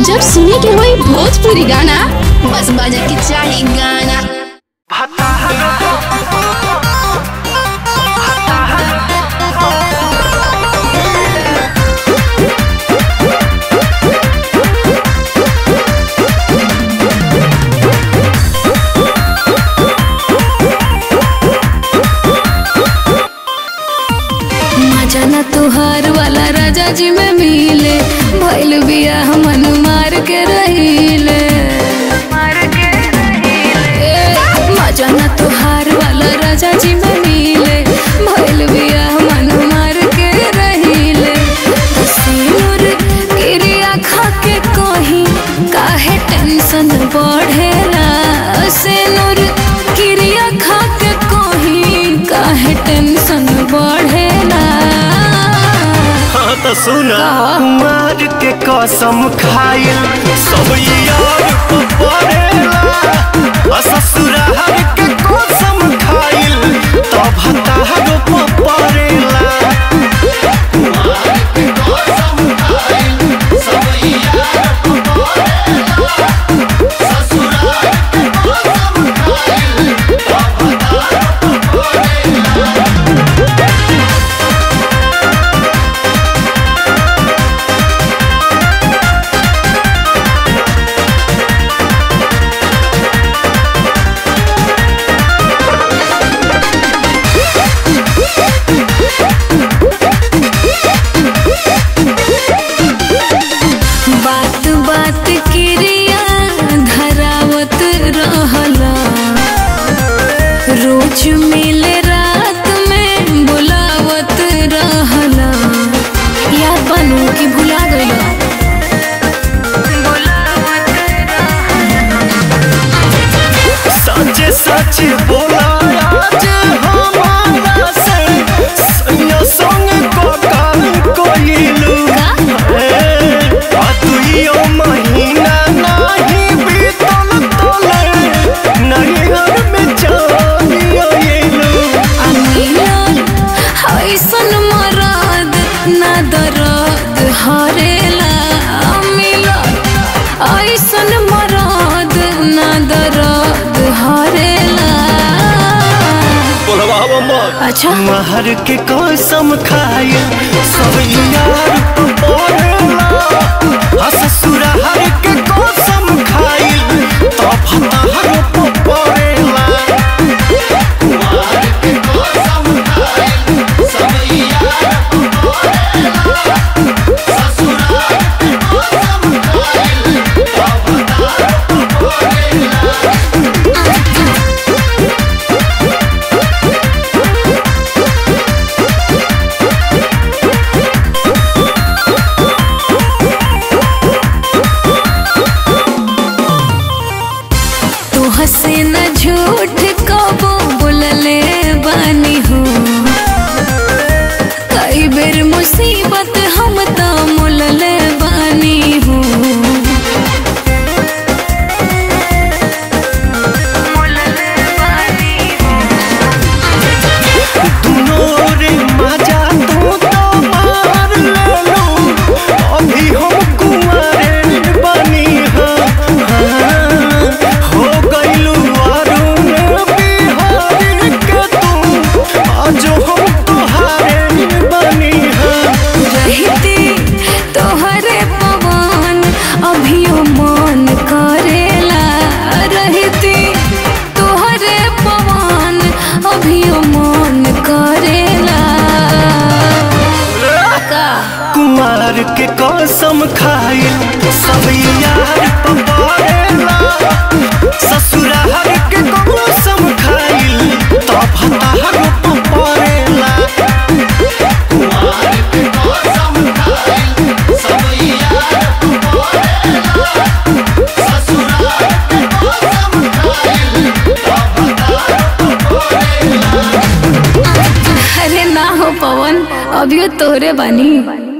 जब सुने के होई भोजपुरी गाना बस बजे के चाही गाना मजा न तुहार वाला राजा जी में मिले भइल बिया मन मार के रहिले ए, मजा न तुहार वाला राजा जी में मिले भइल बिया मन मार के रहिले सिनुर क्रिया खा के कहीं काहे टेंशन बढ़ेला सिनुर क्रिया खा के कहीं काहे टेंशन बढ़ेला हाँ तो सुना का? कुमार के कसम खाइल सब यार को पड़ेला आ ससुराल के कसम खाइल तब हतार को पड़ेला बात बात क्रिया धरावत रहला रोज मिले रात में बुलावत रहला याद बनू कि भुला गइला सच सच बोला आज हमारा से सैया संग को काम कोइलू आ दुइयो महीना नाही बीतल तोले नहीं घर में जानियो येलू आ मिलल ऐसन मरद ना दर्द हरेला आ मिलल ऐसन मरद ना दर्द हरेला बोलवावा मत अच्छा महर के कसम खाए सब यार तो बोलेला आ ससुराल के कसम खाए तब हतार को पड़ेला तू हंसे न झूठ कबो बोलले बानी हो कई बेर मुसीबत हम तो मुलले बानी हो दुनो रे मजा तू तो मार लेलू अभी हम कुंवारे बनी हाँ हो गइलू अरुण बिहारी के तू आज हम तुहारे बनी हाँ रहती तोहरे पवन अभियो मन करेला रहती तोहरे पवन अभियो मन करेला का कुमार के कसम खाइल सब यार पवारेला ससुराल के कसम खाइल तब हतार पवारेला अरे ना हो पवन अभियो तोहरे बानी